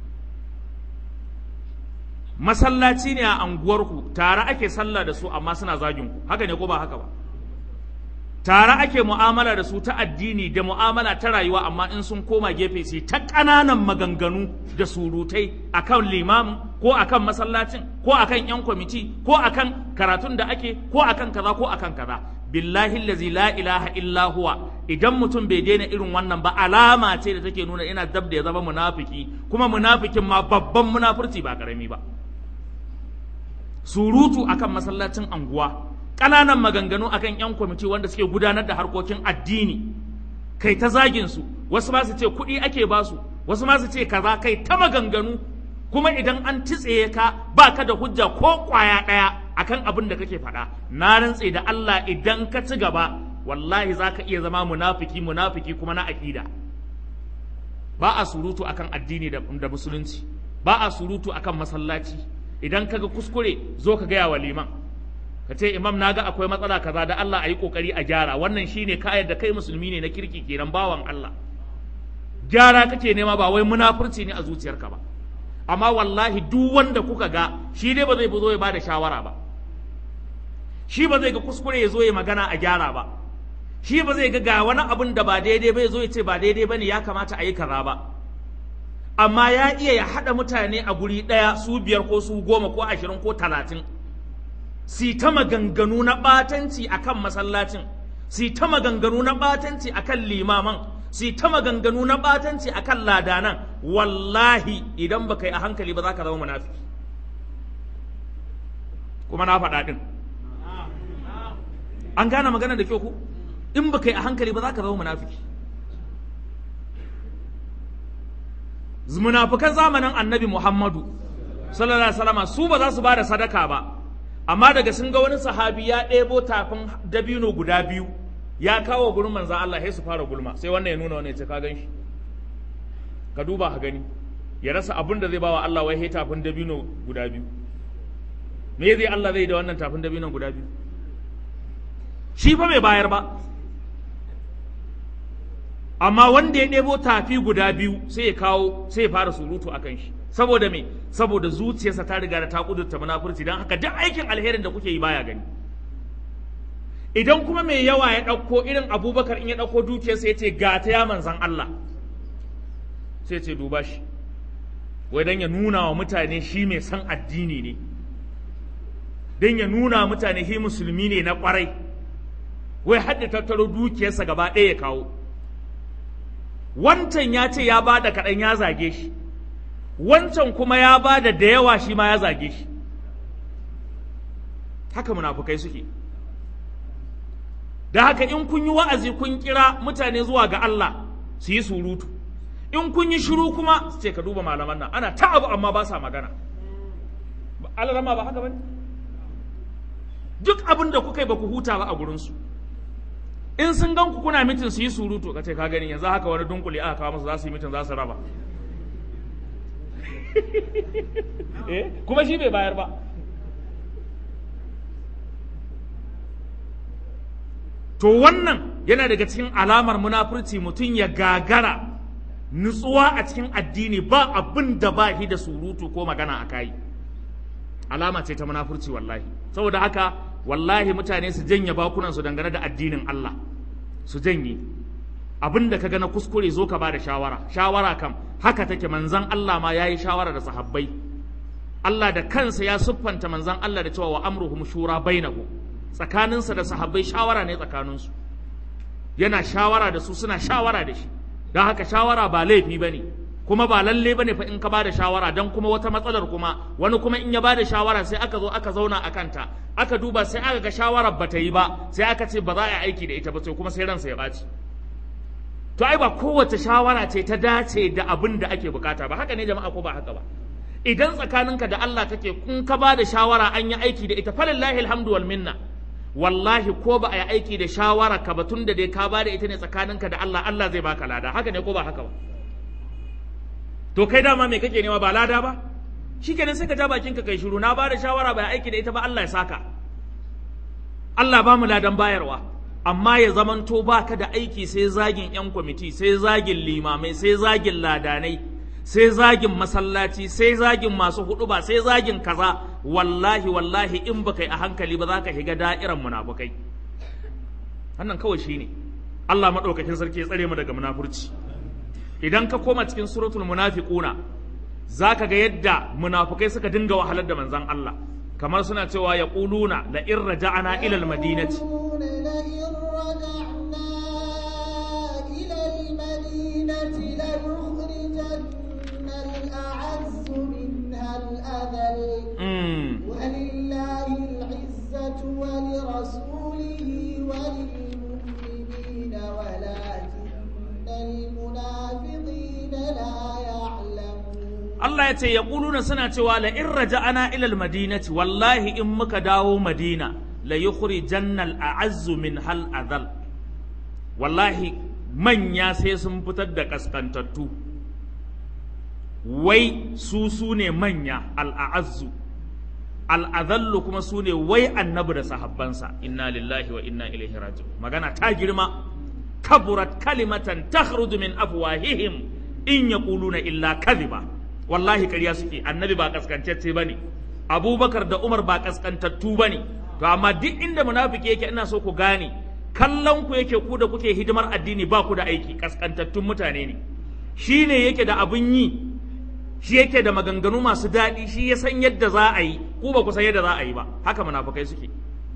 masallaci ne a anguwarku tare ake sallah da su amma suna zagin ku haka ne ko ba haka ba tare ake mu'amala da su ta addini da mu'amala ta rayuwa amma in sun koma gefe sai ta ƙananan maganganu da surutai akan limamin ko akan masallacin ko akan yan kwamiti ko akan karatun da ake ko akan kaza ko akan kaza billahi allazi la ilaha illa huwa idan mutum bai daina irin wannan ba alama ce da take nuna ina dab da ya zama munafiki kuma munafikin ma babban munafurci ba karami ba surutu akan masallacin anguwa ƙananan maganganu akan 'yan kwamiti wanda suke gudanar da harkokin addini kai ta zagin su wasu ma su ce kuɗi ake ba su wasu ma su ce kaza kai ta maganganu kuma idan an titsaye ka ba ka da hujja ko ƙwaya ɗaya akan abin da kake faɗa na rantse da Allah idan ka ci gaba wallahi za ka iya zama munafiki munafiki kuma na aƙida ba a surutu akan addini da, da musulunci ba a surutu akan masallaci idan kaga kuskure zo ka gaya wa liman ka ce imam na ga akwai matsala kaza da Allah a yi kokari a gyara wannan shine ka da kai musulmi ne na kirki kenan bawan Allah gyara kake nema ba wai munafurci ne a zuciyarka ba amma wallahi duk wanda kuka ga shi dai ba zai zo ya bada shawara ba shi ba zai ga kuskure ya zo ya magana a gyara ba shi ba zai ga ga wani abun da ba daidai ba ya zo ya ce ba daidai ba ne ya kamata a yi kaza ba amma ya iya ya haɗa mutane a guri ɗaya su biyar ko su goma ko ashirin ko talatin si ta maganganu na ɓatanci a kan masallacin si ta maganganu na ɓatanci a kan limaman si ta maganganu na ɓatanci a kan ladanan wallahi idan baka yi a hankali ba za ka zama munafiki kuma na faɗa ɗin an gane magana da kyau ku in baka yi a hankali ba za ka zama munafiki munafukan zamanin annabi muhammadu sallallahu alaihi wasallam su ba za su ba da sadaka ba amma daga sun ga wani sahabi ya ɗebo tafin dabino guda biyu ya kawo gurin manzan Allah sai su fara gulma sai wannan ya nuna wannan ya ce ka gan shi ka duba ka gani ya rasa abin da zai bawa Allah wai sai tafin dabino guda biyu me zai Allah zai da wannan tafin dabino guda biyu shi fa bai bayar ba amma wanda ya ɗebo tafi guda biyu sai ya kawo sai ya fara surutu akan shi saboda me saboda zuciyarsa ta riga da ta kudurta munafurci don haka duk aikin alherin da kuke yi baya gani idan kuma mai yawa ya ɗauko irin abubakar in ya ɗauko dukiyarsa ya ce ga ta ya manzan Allah sai ce duba shi wai don ya nuna wa mutane shi mai san addini ne don ya nuna wa mutane shi musulmi ne na kwarai wai hadda tattaro dukiyarsa gaba ɗaya ya kawo wancan ya ce ya ba da kaɗan ya zage shi wancan kuma ya ba da da yawa shi ma ya zage shi haka munafukai suke da haka in kun yi wa'azi kun kira mutane zuwa ga Allah su yi surutu in kun yi shiru kuma su ce ka duba malaman nan ana ta abu amma ba sa magana Allah ba haka bane duk abin da kuka yi ba ku huta ba a gurinsu in sun gan ku kuna mitin su yi surutu ka ce ka gani yanzu haka wani dunkule aka kawo musu za su yi mitin za su raba kuma shi bai bayar ba to wannan yana daga cikin alamar munafurci mutum ya gagara nutsuwa a cikin addini ba abin da ba shi da surutu ko magana a kai alama ce ta munafurci wallahi saboda haka wallahi mutane su janye bakunansu dangane da addinin Allah su janye abin da ka ga na kuskure zo ka ba da shawara shawara kam haka take manzan Allah ma yayi shawara da sahabbai Allah da kansa ya siffanta manzan Allah da cewa wa amruhum shura bainahum tsakaninsa da sahabbai shawara ne tsakaninsu yana shawara da su suna shawara da shi don haka shawara ba laifi ba ne kuma ba lalle ba ne fa in ka ba da shawara don kuma wata matsalar kuma wani kuma in ya ba da shawara sai aka zo aka zauna a kanta aka duba sai aka ga shawarar ba ta yi ba sai aka ce ba za a yi aiki da ita ba sai kuma sai ransa ya ɓaci to ai ba kowace shawara ce ta dace da abin da ake bukata ba haka ne jama'a ko ba haka ba idan tsakaninka da Allah kake kun ka ba da shawara an yi aiki da ita falillahi alhamdu wal minna wallahi ko ba a yi aiki da shawara ka ba tun da dai ka ba da ita ne tsakaninka da Allah Allah zai baka lada haka ne ko ba haka ba to kai dama me kake nema ba lada ba shikenan sai ka ja bakin ka kai shiru na ba da shawara ba aiki da ita ba Allah ya saka Allah ba mu ladan bayarwa amma ya zamanto baka da aiki sai zagin 'yan kwamiti sai zagin limamai sai zagin ladanai sai zagin masallaci sai zagin masu huduba sai zagin kaza wallahi wallahi in baka yi a hankali ba za ka shiga da'iran munafukai wannan kawai shine Allah maɗaukakin sarki ya tsare mu daga munafurci idan ka koma cikin suratul munafiquna zaka ga yadda munafukai suka dinga wahalar da manzon Allah kamar suna cewa ya ƙuluna la in raja'ana ila almadinati يقولون لئن رجعنا إلى المدينة ليخرجن الأعز منها الأذل mm. ولله العزة ولرسوله وللمؤمنين ولكن المنافقين لا يعلمون Allah ya ce ya ƙuluna suna cewa la in raja'ana ila almadinati wallahi in muka dawo madina la yukhrijanna al'azzu min hal adhal wallahi manya sai sun fitar da kaskantattu wai su su ne manya al'azzu al'adhallu kuma su ne wai annabi da sahabbansa inna lillahi wa inna ilaihi raji'un magana ta girma kaburat kalimatan takhruju min afwahihim in yaquluna illa kadhiba wallahi ƙarya suke annabi ba kaskantacce bane abubakar da umar ba kaskantattu bane to amma duk inda munafiki yake ina so ku gane kallon ku yake ku da kuke hidimar addini ba ku da aiki kaskantattun mutane ne shi ne yake da abun yi shi yake da maganganu masu daɗi shi ya san yadda za a yi ku ba ku san yadda za a yi ba haka munafukai suke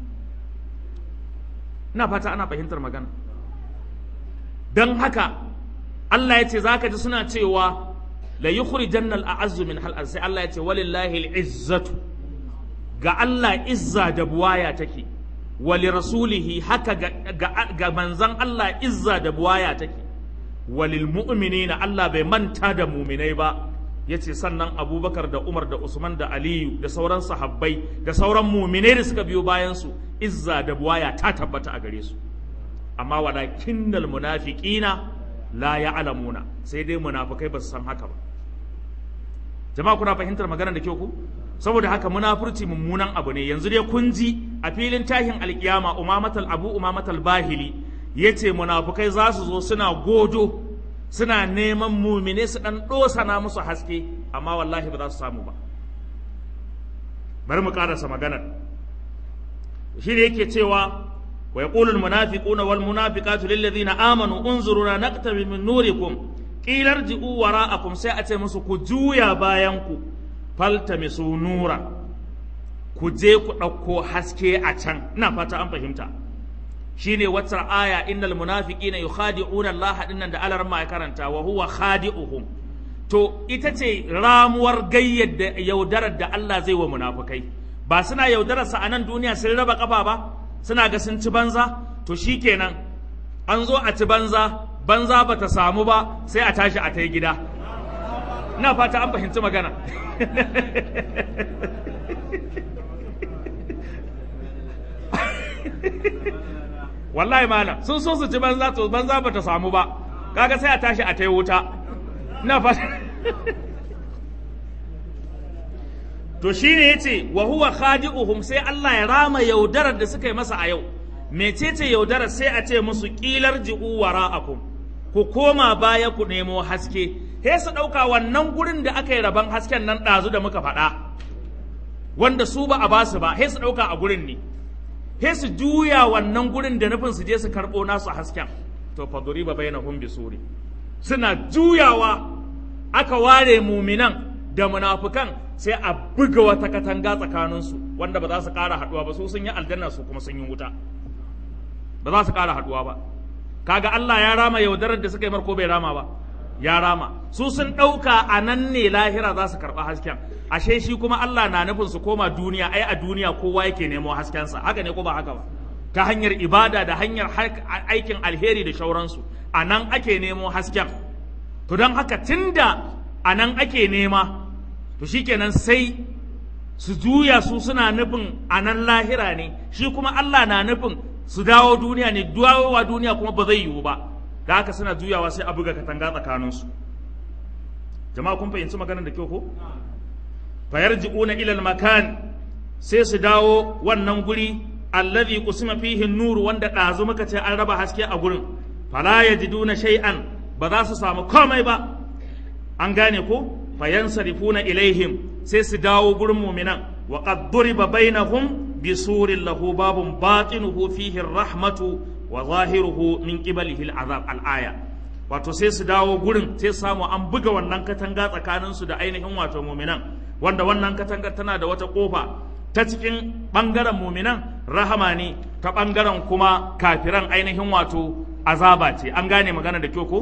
ina fata ana fahimtar magana don haka Allah ya ce za ka ji suna cewa la yukhrijanna al-a'azzu min hal sai Allah ya ce walillahi al-izzatu ga Allah izza da buwaya take wali rasulihi haka ga, ga, ga manzan Allah izza da buwaya take walil mu'minina Allah bai manta da muminai ba yace sannan Abubakar da Umar da Usman da Aliyu da sauran sahabbai da sauran muminai da suka biyo bayan su izza da buwaya ta tabbata a gare su amma walakinnal munafiqina la ya'lamuna sai dai munafikai ba su san haka ba jama'a kuna fahimtar maganar da kyau ku saboda haka munafurci mummunan abu ne yanzu dai kun ji a filin tahin alkiyama umamatal abu umamatal bahili yace munafukai za su zo suna godo suna neman mumine su dan dosana musu haske amma wallahi ba za su samu ba bari mu karasa maganar shi ne yake cewa wa yaqulu almunafiquna wal munafiqatu lil ladina amanu unzuruna naqtabi min nurikum qilar ji'u wara'akum sai a ce musu ku juya bayan ku faltamisu nura ku je ku ɗauko haske a can ina fata an fahimta shine wata aya innal munafiqina yukhadi'una Allah dinnan da alar ma karanta wa huwa khadi'uhum to ita ce ramuwar gayyar da yaudarar da Allah zai wa munafukai ba suna yaudarar sa a nan duniya sun raba kafa ba suna ga sun ci banza to shikenan an zo a ci banza banza bata samu ba sai a tashi a ta gida ina fata an fahimci magana wallahi malam sun so su ci banza to banza bata samu ba kaga sai a tashi a ta wuta ina fata to shine yace wa huwa khadi'uhum sai Allah ya rama yaudarar da suka yi masa a yau mecece yaudarar sai a ce musu kilar ji'u wara'akum ku koma baya ku nemo haske he su ɗauka wannan gurin da aka yi rabon hasken nan ɗazu da muka faɗa wanda su ba a basu ba he su ɗauka a gurin ne he su juya wannan gurin da nufin su je su karɓo nasu hasken to faduri ba bayyana hun bisuri suna juyawa aka ware muminan da munafukan sai a buga wata katanga tsakaninsu wanda ba za su ƙara haɗuwa ba su sun yi aljanna su kuma sun yi wuta ba za su ƙara haɗuwa ba kaga Allah ya rama yaudarar da suka yi marko bai rama ba ya rama su sun ɗauka a nan ne lahira za su karɓi hasken ashe shi kuma Allah na nufin su koma duniya ai a duniya kowa yake nemo haskensa haka ne ko ba haka ba ta hanyar ibada da hanyar aikin alheri da shauransu a nan ake nemo hasken to don haka tunda a nan ake nema to shikenan sai su juya su suna nufin a nan lahira ne shi kuma Allah na nufin su dawo duniya ne dawowa duniya kuma ba zai yiwu ba da haka suna juyawa sai a buga katanga tsakaninsu jama'a kun fahimci maganar da kyau ko fayarji'una ilal makan sai su dawo wannan guri alladhi qusima fihi an-nur wanda ɗazu muka ce an raba haske a gurin fala yajiduna shay'an ba za su samu komai ba an gane ko fayansarifuna ilaihim sai su dawo gurin mu'minan wa qad duriba bainahum bisurin lahu babun batinuhu fihi ar-rahmatu wa zahiruhu min qibalihi al-azab al-aya wato sai su dawo gurin sai samu an buga wannan katanga tsakanin su da ainihin wato mu'minan wanda wannan katanga tana da wata kofa ta cikin bangaren mu'minan rahama ne ta bangaren kuma kafiran ainihin wato azaba ce an gane magana da kyau ko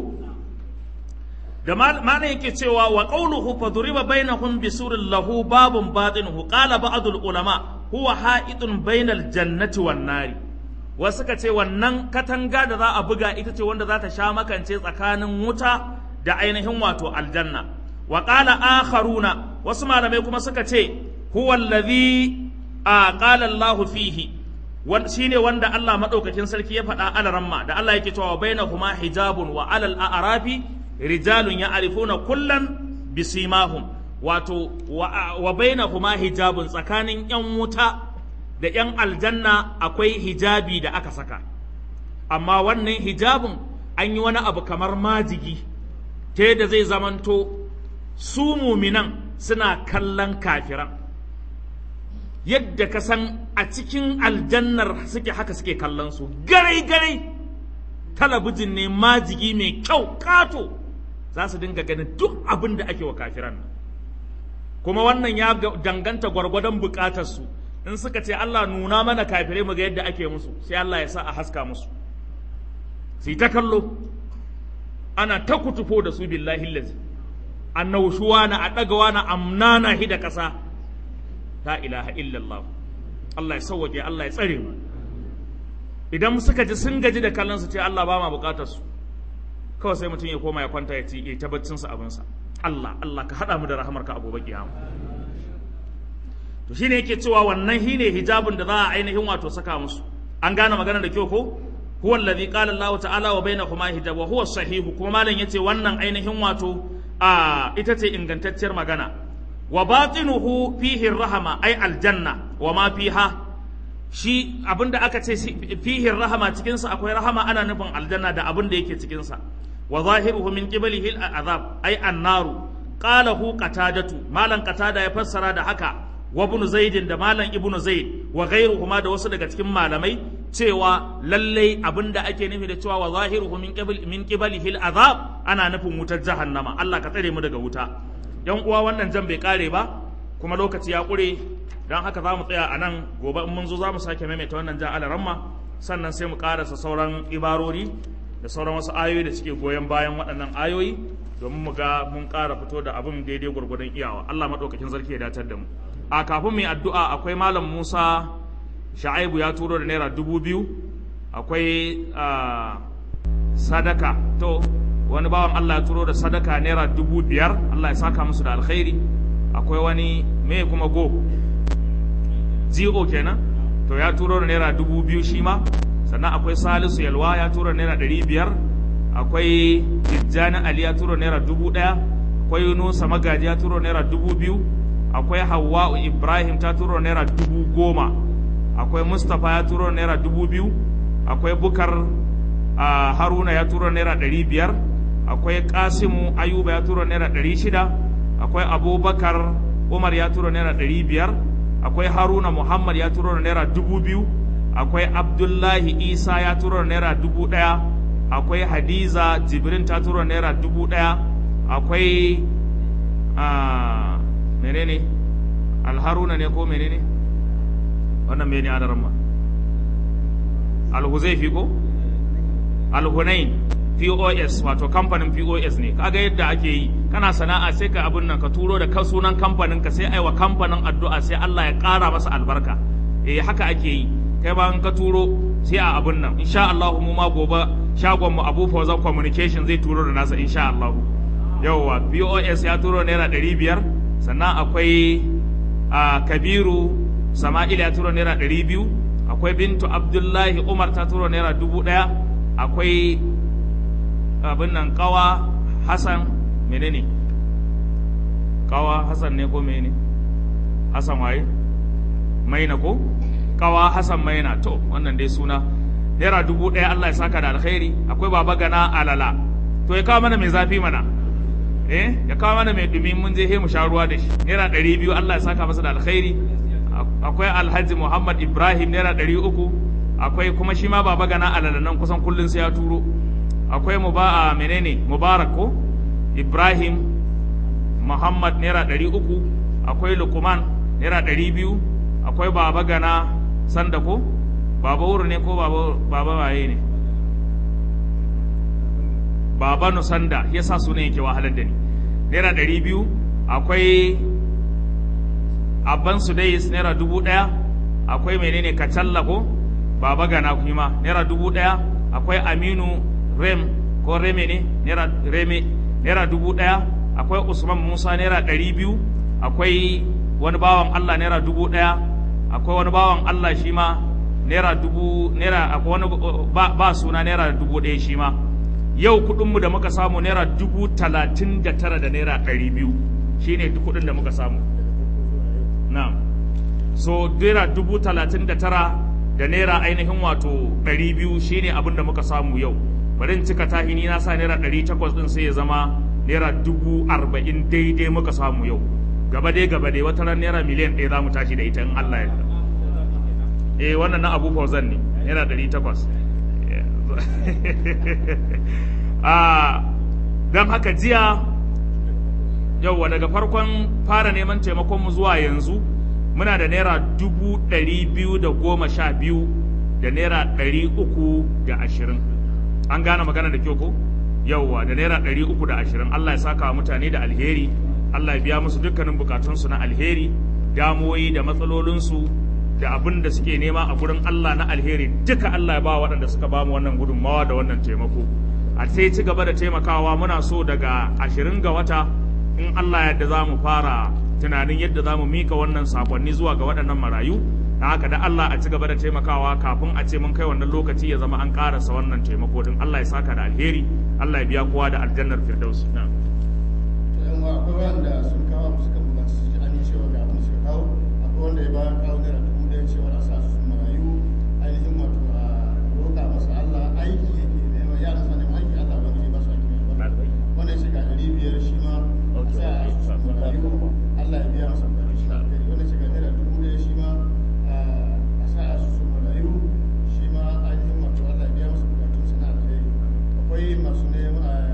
da mana yake cewa wa qawluhu faduriba bainahum bisurin lahu babun batinuhu qala ba'dul ulama huwa ha'idun bainal jannati wan nari wasu ka ce wannan katanga da za a buga ita ce wanda za ta sha makance tsakanin wuta da ainihin wato aljanna wa qala akharuna wasu malamai kuma suka ce huwa allazi a qala Allah fihi shine wanda Allah madaukakin sarki ya faɗa alaramma da Allah yake cewa bainahuma hijabun wa alal a'rafi rijalun ya'rifuna kullan bisimahum wato wa bainahuma hijabun tsakanin yan wuta da yan aljanna akwai hijabi da aka saka amma wannan hijabin an yi wani abu kamar majigi ta yadda zai zamanto su muminan suna kallon kafiran yadda ka san a cikin aljannar suke haka suke kallon su garai garai talabijin ne majigi mai kyau kato za su dinga ganin duk abin da ake wa kafiran nan kuma wannan ya danganta gwargwadon bukatarsu in suka ce Allah nuna mana kafirai mu ga yadda ake musu sai Allah ya sa a haska musu sai ta kallo ana ta kutufo da su billahi lazi annawshuwa na a ɗagawa na amnana hi da ƙasa la ilaha illallah Allah ya sauwaje Allah ya tsare mu idan suka ji sun gaji da kallon su ce Allah ba ma bukatar su kawai sai mutum ya koma ya kwanta ya ci ya tabbacin sa abin sa Allah Allah ka hada mu da rahamarka a gobe kiyama to shine yake cewa wannan shine hijabun da za a ainihin wato saka musu an gane magana da kyau ko huwa alladhi qala Allah ta'ala wa bainahuma hijab wa huwa sahihu kuma malam yace wannan ainihin wato a ita ce ingantacciyar magana wa batinuhu fihi rahama ai aljanna wa ma fiha shi abinda aka ce fihi rahama cikin sa akwai rahama ana nufin aljanna da abinda yake cikin sa wa zahiruhu min qiblihi al'azab ai annaru qala hu qatadatu malan qatada ya fassara da haka wa ibn zaid da malan ibnu zaid wa ghayruhuma da wasu daga cikin malamai cewa lallai abinda ake nufi da cewa wa zahiruhu min qibl min qiblihi al'azab ana nufin wutar jahannama Allah ka tsare mu daga wuta yan uwa wannan jan bai kare ba kuma lokaci ya kure don haka za mu tsaya a nan gobe in mun zo za mu sake maimaita wannan jan alaramma sannan sai mu karasa sauran ibarori da sauran wasu ayoyi da suke goyon bayan waɗannan ayoyi domin mu ga mun ƙara fito da abin daidai gwargwadon iyawa Allah maɗaukakin sarki ya datar da mu a kafin mu yi addu'a akwai malam Musa Sha'aibu ya turo da naira dubu biyu akwai sadaka to wani bawan Allah ya turo da sadaka naira dubu biyar Allah ya saka musu da alkhairi akwai wani me kuma go go kenan to ya turo da naira dubu biyu shi ma sannan akwai salisu yalwa ya turo da naira ɗari biyar akwai tijjani ali ya turo naira dubu ɗaya akwai yunusa magaji ya turo naira dubu biyu akwai hawwa'u ibrahim ta turo naira dubu goma akwai mustapha ya turo naira dubu biyu akwai bukar haruna ya turo naira ɗari biyar akwai kasimu ayuba ya tura naira ɗari shida akwai abubakar umar ya tura naira ɗari biyar akwai haruna muhammad ya tura naira dubu biyu akwai abdullahi isa ya tura naira dubu ɗaya akwai hadiza jibrin ta tura naira dubu ɗaya akwai menene alharuna ne ko menene wannan mene adaramma alhuzaifi ko alhunain POS wato kamfanin POS ne kaga yadda ake yi kana sana'a sai ka abun nan ka turo da ka sunan kamfanin ka sai aiwa kamfanin addu'a sai Allah ya ƙara masa albarka eh haka ake yi kai ba ka turo sai a abun nan insha Allah mu ma gobe shagon mu Abu Fawzan Communication zai turo da nasa insha Allah yawwa POS ya turo naira ɗari biyar sannan akwai a Kabiru Sama'ila ya turo naira ɗari biyu akwai Bintu Abdullahi Umar ta turo naira dubu ɗaya akwai abin nan kawa hassan menene kawa hassan ne ko menene hassan waye maina ko kawa Hassan Maina to wannan dai suna naira dubu ɗaya Allah ya saka da alkhairi akwai baba gana alala to ya kawo mana mai zafi mana eh ya kawo mana mai dumi mun je he mu sha ruwa da shi naira ɗari biyu Allah ya saka masa da alkhairi akwai alhaji Muhammad Ibrahim naira ɗari uku akwai kuma shi ma baba gana alala nan kusan kullun sai ya turo akwai mu ba a menene mubarak ko Ibrahim Muhammad naira ɗari uku akwai Lukman naira ɗari biyu akwai baba gana sanda ko baba wuri ne ko baba baba waye ne baba nusanda ya sa sunan yake wahalar da ni naira ɗari biyu akwai abban sudais naira dubu ɗaya akwai menene kacalla ko baba gana kuma naira dubu ɗaya akwai aminu rem ko reme ne naira reme naira dubu ɗaya akwai usman musa naira ɗari biyu akwai wani bawan allah naira dubu ɗaya akwai wani bawan allah shi ma naira dubu naira akwai wani ba, ba suna naira dubu ɗaya shi ma yau kuɗinmu da muka samu naira dubu talatin da tara da naira ɗari biyu shi ne kuɗin da muka samu na so naira dubu talatin da tara da naira ainihin wato ɗari biyu shi ne abin da muka samu yau bari in cika tahini na sa naira ɗari takwas ɗin sai ya zama naira dubu arba'in daidai muka samu yau gaba dai gaba dai wata ran naira miliyan ɗaya za mu tashi da ita in Allah ya yarda eh wannan na Abu Fauzan ne naira ɗari takwas a don haka jiya yauwa daga farkon fara neman taimakon mu zuwa yanzu muna da naira dubu ɗari biyu da goma sha biyu da naira ɗari uku da ashirin an gane magana da kyau ko yauwa da naira ɗari uku da ashirin Allah ya saka wa mutane da alheri Allah ya biya musu dukkanin bukatunsu na alheri damuwoyi da matsalolinsu da abin da suke nema a gurin Allah na alheri duka Allah ya ba waɗanda suka ba mu wannan gudunmawa da wannan taimako a sai ci gaba da taimakawa muna so daga ashirin ga wata in Allah yadda za mu fara tunanin yadda za mu mika wannan sakonni zuwa ga waɗannan marayu da haka da Allah a ci gaba da taimakawa kafin a ce mun kai wannan lokaci ya zama an karasa wannan taimako din Allah ya saka da alheri Allah ya biya kowa da aljannar firdaus na yan wa akwai wanda sun kawo suka bukaci su ji amincewa ga abin da suka kawo akwai wanda ya bayar kawo naira dubu ɗaya cewa a sa su marayu ainihin wato a roƙa masa Allah aiki yake neman yaran sa neman aiki Allah wani ba su aiki mai albarka wanda ya ce ga ɗari biyar shi ma a sa a su marayu Allah ya biya masa bukatun shi alheri wanda ya ce ga naira dubu ɗaya shi ma a sa a su marayu shi ma ainihin wato Allah ya biya masa bukatun sa na alheri akwai masu neman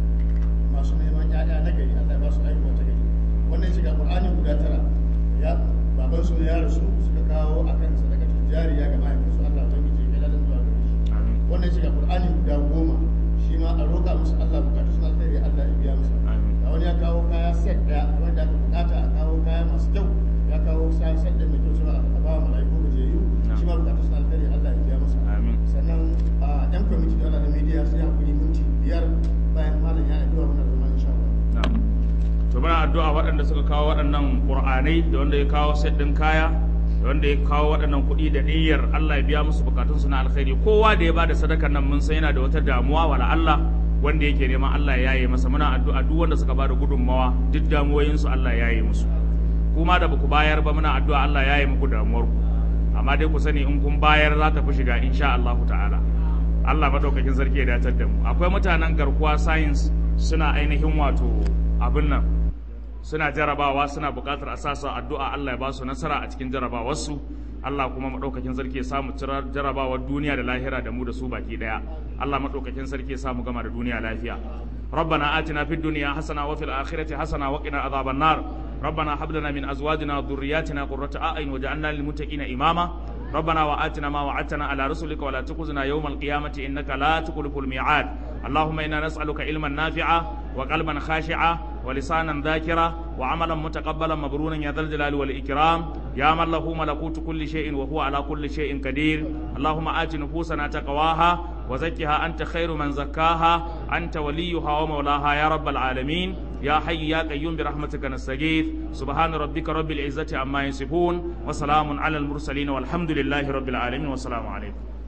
masu neman ƴaƴa na gari Allah ya ba su haihuwa ta gari wannan ya shiga Qur'ani guda tara ya baban su ya rasu suka kawo akan sadakatul jariya ga mahaifinsu Allah ya miji kai ladan zuwa gare shi wannan ya shiga Qur'ani guda goma shi ma a roƙa musu Allah bukatu suna alheri Allah ya biya musu ga wani ya kawo kaya set daya wanda aka bukata a kawo kaya masu kyau ya kawo sa set da mai kyau suna a ba wa mala'iku gajeyu shi ma bukatu suna alheri Allah ya biya musu sannan a yan kwamiti da Allah na media sai hakuri minti biyar bayan malam ya addu'a muna zama insha Allah to muna addu'a waɗanda suka kawo waɗannan ƙur'anai da wanda ya kawo set ɗin kaya da wanda ya kawo waɗannan kuɗi da niyyar Allah ya biya musu bukatunsu na alkhairi kowa da ya bada sadakar nan mun san yana da wata damuwa wala Allah wanda yake neman Allah ya yaye masa muna addu'a duk wanda suka bada gudunmawa duk damuwoyinsu Allah ya yaye musu kuma da baku bayar ba muna addu'a Allah ya yaye muku damuwar ku amma dai ku sani in kun bayar za ta fi shiga insha Allah ta'ala Allah madaukakin sarki ya datar da mu akwai mutanen garkuwa science suna ainihin wato abin nan suna jarabawa suna buƙatar a sasa addu'a Allah ya ba su nasara a cikin jarabawarsu Allah kuma maɗaukakin sarki ya samu jarabawar duniya da lahira da mu da su baki ɗaya Allah maɗaukakin sarki ya samu gama da duniya lafiya ربنا آتنا في الدنيا حسنة وفي الآخرة حسنة وقنا عذاب النار ربنا هب لنا من أزواجنا وذرياتنا قرة أعين وجعلنا للمتقين إماما ربنا وآتنا ما وعدتنا على رسلك ولا تخزنا يوم القيامة إنك لا تخلف الميعاد اللهم إنا نسألك علما نافعا وقلبا خاشعا ولسانا ذاكرا وعملا متقبلا مبرورا يا ذا الجلال والإكرام يا من له ملكوت كل شيء وهو على كل شيء قدير اللهم آت نفوسنا تقواها وزكها أنت خير من زكاها أنت وليها ومولاها يا رب العالمين يا حي يا قيوم برحمتك نستغيث سبحان ربك رب العزة عما يصفون وسلام على المرسلين والحمد لله رب العالمين والسلام عليكم